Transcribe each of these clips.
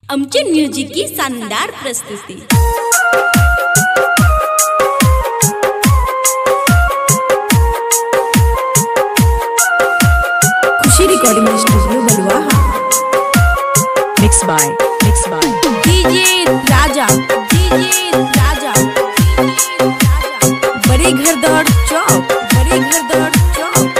अमचन music की शानदार प्रस्तुती Khushi recording studio Baluaha Mixed by, mixed by, DJ Raja DJ Raja बड़े घर दौड़ चौक बड़े घर दौड़ चौक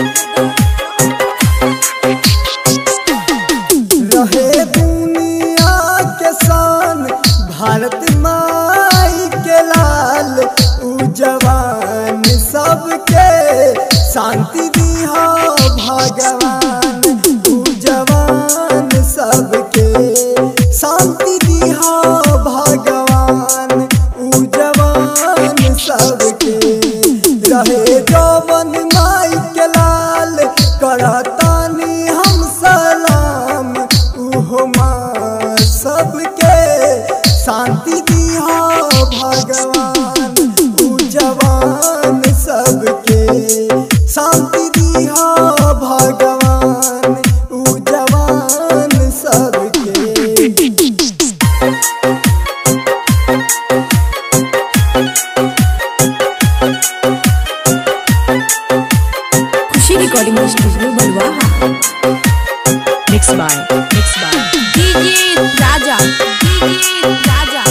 रहे दुनिया के शान भारत माई के लाल उ जवान सबके शांति दिहा भगवान उ जवान सबके शांति दिहा भगवान उ जवान सबके रहे जवन माई के लाल करतानी हम सलाम उहो माँ सबके शांति दिहा भगवान उ जवान सबके शांति दिहा भगवान उ जवान सबके Khushi recording studio Baluaha mixed by, mixed by, DJ Raja DJ Raja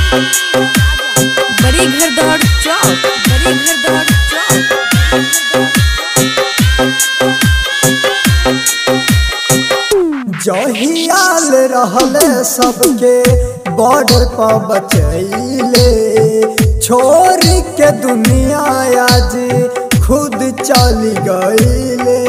बड़े घर दौड़ चौक बड़े घर दौड़ चौक जहियाल रहले सबके बॉर्डर पर बचैले छोड़ के दुनिया आज खुद चली गईले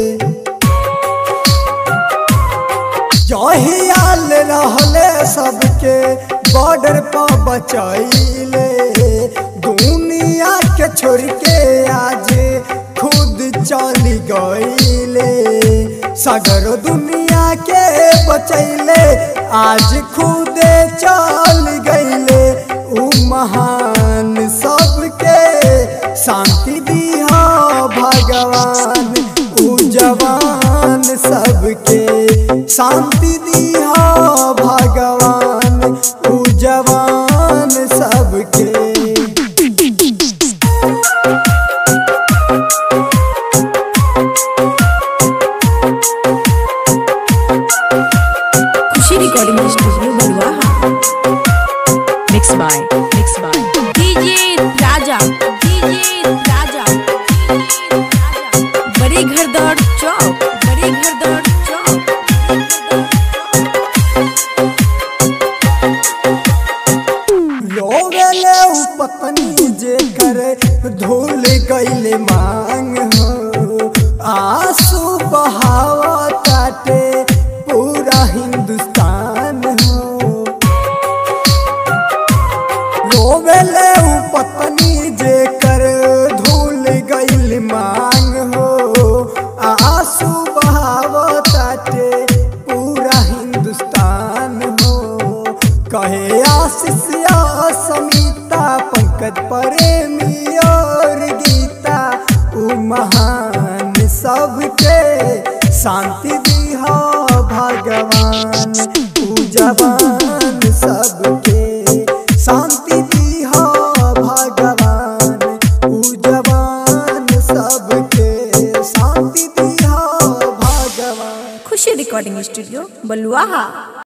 जहियाल रहले सबके बॉर्डर पर बचैले दुनिया के छोड़ के आज खुद चली गईले सगर दुनिया के बचैले आज खुदे चल गईले उ महान सबके शांति दिहा भगवान उ जवान सबके शांति दिहा भगवान उ जवान सबके Khushi recording studio Baluaha mixed by, mixed by, DJ Raja DJ Raja बड़े घर दौड़ चौक बड़े घर दौड़ चौक रोवेले उ पत्नी जे करे धूल गईले मांग हो आंसू बहावा ताटे पूरा हिंदुस्तान हो रोवेले उ पत्नी जे कर धूल गईल मांग हो आंसू बहावा ताटे पूरा हिंदुस्तान हो कहे आशीष या समिता पंकज प्रेमी और गीता उ महान सबके शांति दिहा भगवान उ जवान सबके शांति दिहा भगवान उ जवान सबके शांति दिहा भगवान खुशी रिकॉर्डिंग स्टूडियो बलुआहा